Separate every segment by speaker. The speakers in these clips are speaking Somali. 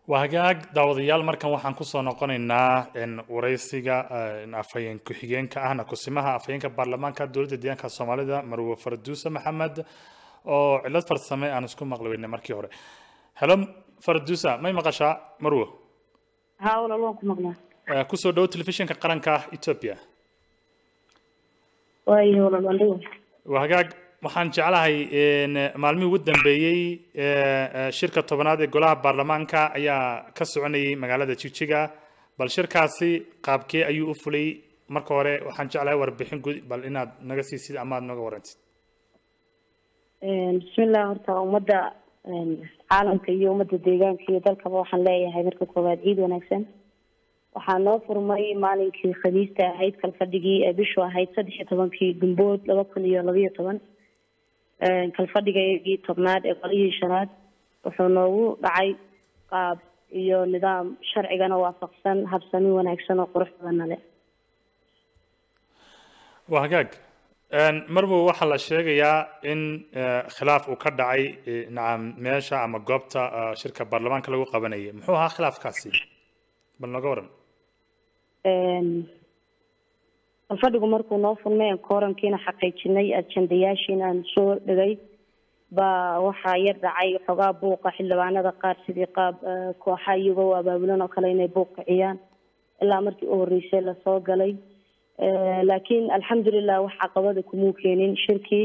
Speaker 1: waa hagaag daawadayaal markan waxaan kusoo noqonaynaa waraysiga afhayeen ku-xigeenka ahna kusimaha afhayeenka baarlamaanka dowladda deegaanka soomaalida marwe farduuse maxamed oo cilad farsame aan isku maqli weynay markii hore helo farduusa may maqashaa marwe
Speaker 2: haa walaal waan ku maqlaa
Speaker 1: kusoo dhowo telefishinka qaranka ethiopia
Speaker 2: waayo walaal waan dhawa
Speaker 1: waa hagaag waxaan jeclahay maalmihii ugu dambeeyey shirka tobanaad ee golaha baarlamaanka ayaa ka soconayay magaalada jijiga bal shirkaasi qaabkee ayuu u fulay marka hore waxaan jeclahay warbixin guud bal inaad naga siisid ama aad naga warantid
Speaker 2: bismillah horta ummadda caalamka iyo ummadda deegaanka iyo dalkaba waxaan leeyahay marka koowaad ciid wanaagsan waxaa noo furmay maalinkii khamiista ahayd kalfadhigii ee bishu ahayd saddex iyo tobankii gumbood laba kun iyo labayo toban kalfadhigaygii tobnaad ee qolihii shanaad wuxuu noogu dhacay qaab iyo nidaam sharcigana waafaqsan habsami wanaagsan oo qurux badana leh
Speaker 1: waa hagaag marbow waxaa la sheegayaa in khilaaf uu ka dhacay nacam meesha ama goobta shirka baarlamaanka lagu qabanayay muxuu ahaa khilaafkaasi bal nooga waran
Speaker 2: kalfadhigu markuu noo furmay aan koorankiina xaqiijinay ajendayaashiina aan soo dhigay baa waxaa yar dhacay xoogaa buuqa xildhibaanada qaar sidii qaab kooxa iyagoo abaabulan oo kale inay buuq kiciyaan ilaa markii u horreysay lasoo galay laakiin alxamdulilah wax caqabada kumuu keenin shirkii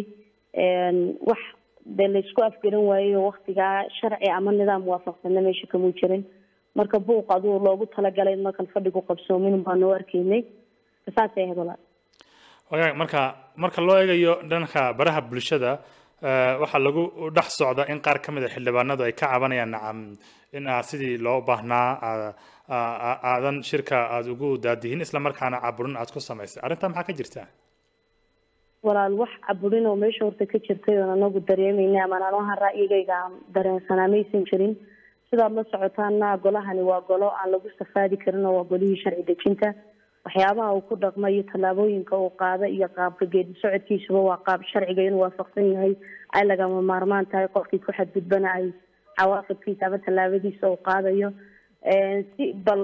Speaker 2: wax dee laysku afgaran waayey oo waktigaa sharci ama nidaam waafaqsanna meesha kamuu jirin marka buuq aduu loogu talagalay ma kalfadhigu qabsoomin baa noo arkaynay saasay ahayd walaal
Speaker 1: wagaag marka marka loo eegayo dhanka baraha bulshada waxaa lagu dhex socda in qaar ka mid a xildhibaanadu ay ka cabanayaan nacam in aad sidii loo baahnaa aadan shirka aada ugu daadihin isla markaana caburin aad ku samaysay arrintaa maxaa ka jirta
Speaker 2: walaal wax caburin oo meesha horta ka jirtay oon anagu dareemayna ama anohan ra'yigayga aan dareensanaa maysan jirin sidaad la socotaana golahani waa golo aan lagu safaadi karin oo waa golihii sharci dejinta waxyaabaha uu ku dhaqma iyo tallaabooyinka uu qaada iyo qaabka geedi socodkiisuba waa qaab sharciga inuu waafaqsan yahay ay lagama maarmaan tahay qofkii ku xadgudbana ay cawaaqibkiisa ama tallaabadiisa uu qaadayo si bal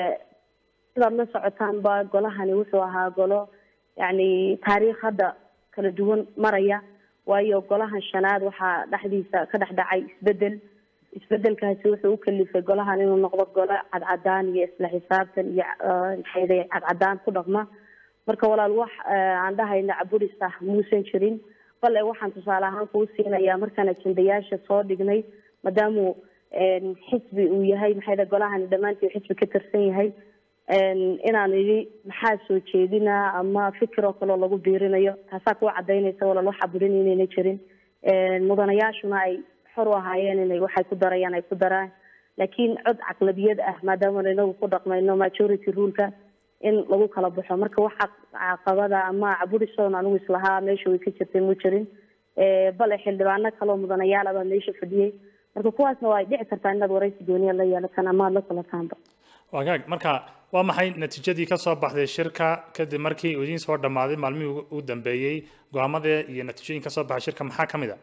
Speaker 2: sidaad la socotaan ba golahani wuxuu ahaa golo yacni taariikh hadda kala duwan maraya waayo golahan shanaad waxaa dhexdiisa ka dhex dhacay isbedel isbedelkaasi wuxuu u kalifay golahan inuu noqdo golo cadcadaan iyo isla xisaabtan iyo maxayday cadcadaan ku dhaqma marka walaal wax aan dhahayna caburis ah muusan jirin bale waxaan tusaale ahaan kuu siinayaa markaan ajendayaasha soo dhignay maadaamuu xisbi uu yahay maxayda golahani dhammaantii xisbi ka tirsan yahay inaan idhi maxaa soo jeedinaa ama fikir oo kaleo lagu biirinayo taasaa kuwa cadaynaysa walaal wax caburin inayna jirin mudanayaashuna ay xor u ahaayeen inay waxay ku darayaan ay ku daraan laakiin cod caqlabiyad ah maadaama inagu ku dhaqmayno majority ruleka in lagu kala baxo marka wax caqabada ama caburisoon anigu islahaa meesha way ka jirtay mu jirin bale xildhibaano kaleo mudanayaal abaa meesha fadhiyey marka kuwaasna waa ay dhici kartaa inaad waraysi gooniya la yeelataan ama aad la kulataanba
Speaker 1: wagaag marka waa maxay natiijadii ka soo baxday shirka kadib markii uu idiin soo dhammaaday maalmihii ugu dambeeyey go-aamadii iyo natiijooyin ka soo baxay shirka maxaa ka mid a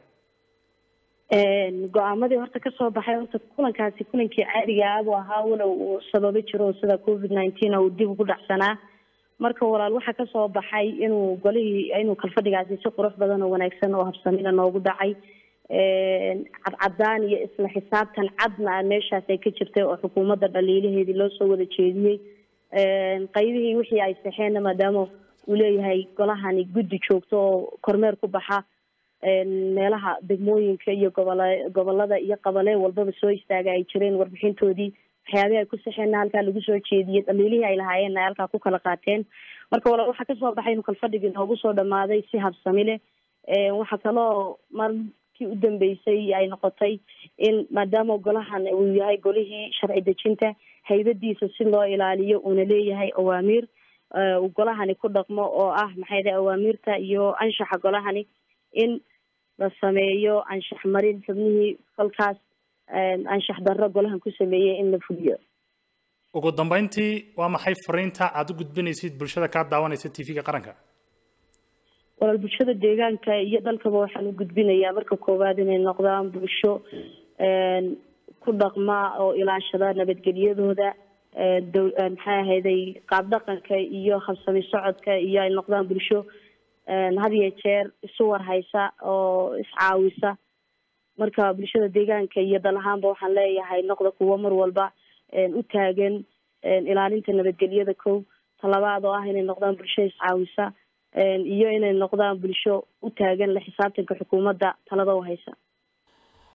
Speaker 2: go-aamadii horta kasoo baxay horta kulankaasi kulankii caadiga abu ahaa walow uu sababo jiro sida covid nineteen uu dib ugu dhacsanaa marka walaal waxaa kasoo baxay inuu golihii inuu kalfadhigaasi si qurux badan oo wanaagsan oo habsamina noogu dhacay cadcadaan iyo isla xisaabtan cadna meeshaas ay ka jirtay oo xukuumadda dhaliilaheedii loo soo wada jeediyey qaybihii wixii ay saxeenna maadaama uu leeyahay golahani guddi joogto oo kormeer ku baxa meelaha degmooyinka iyo gobola gobolada iyo qabalee walbaba soo istaaga ay jireen warbixintoodii waxyaabihi ay ku saxeenna halkaa lagu soo jeediyey dhaliilihii ay lahaayeenna ay halkaa ku kala qaateen marka walaal waxaa kasoo baxay inuu kalfadhigii noogu soo dhamaaday si habsami leh waxaa kaloo markii u dambeysay ay noqotay in maadaama golahan uu yahay golihii sharci dejinta haybadiisa si loo ilaaliyo uuna leeyahay awaamiir uu golahani ku dhaqmo oo ah maxay dahay awaamiirta iyo anshaxa golahani in la sameeyo anshax marin xubnihii kolkaas anshax darro golahan ku sameeyey in la fuliyo
Speaker 1: ugu dambeyntii waa maxay fariinta aada u gudbinaysid bulshada kaa daawanaysa t v-ga qaranka
Speaker 2: walaal bulshada deegaanka iyo dalkaba waxaan u gudbinayaa marka koowaad inay noqdaan bulsho ku dhaqma oo ilaashada nabadgelyadooda maxay ahayday qaab dhaqanka iyo habsami socodka iyo ay noqdaan bulsho had iyo jeer isu warhaysa oo iscaawisa marka bulshada deegaanka iyo dal ahaanba waxaan leeyahay noqda kuwo mar walba u taagan ilaalinta nabadgelyada kow talabaad oo ah inay noqdaan bulsho iscaawisa iyo inay noqdaan bulsho u taagan la xisaabtanka xukuumadda talada u haysa